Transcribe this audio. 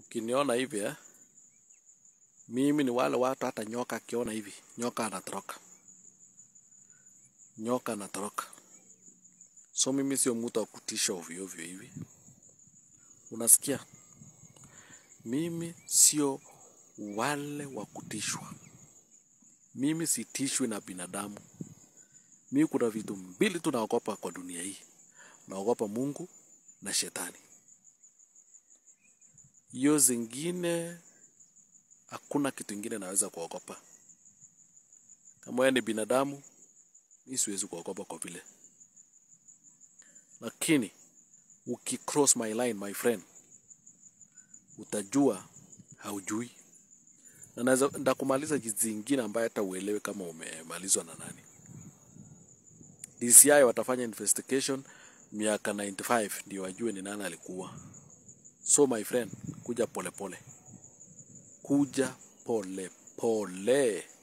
Ukiniona hivi eh, mimi ni wale watu hata nyoka akiona hivi, nyoka anatoroka, nyoka anatoroka. So mimi sio mtu wa kutisha ovyo ovyo hivi, unasikia? Mimi sio wale wa kutishwa. Mimi sitishwi na binadamu. Mimi kuna vitu mbili tu naogopa kwa dunia hii, naogopa Mungu na shetani. Hiyo zingine hakuna kitu ingine naweza kuogopa. Kama wewe ni binadamu, mimi siwezi kuogopa kwa vile, lakini ukicross my line my friend, utajua haujui, na naweza ndakumaliza jinsi ingine ambayo hata uelewe kama umemalizwa na nani. DCI watafanya investigation miaka 95 ndio wajue ni nani alikuwa. So my friend, kuja pole pole, kuja pole pole.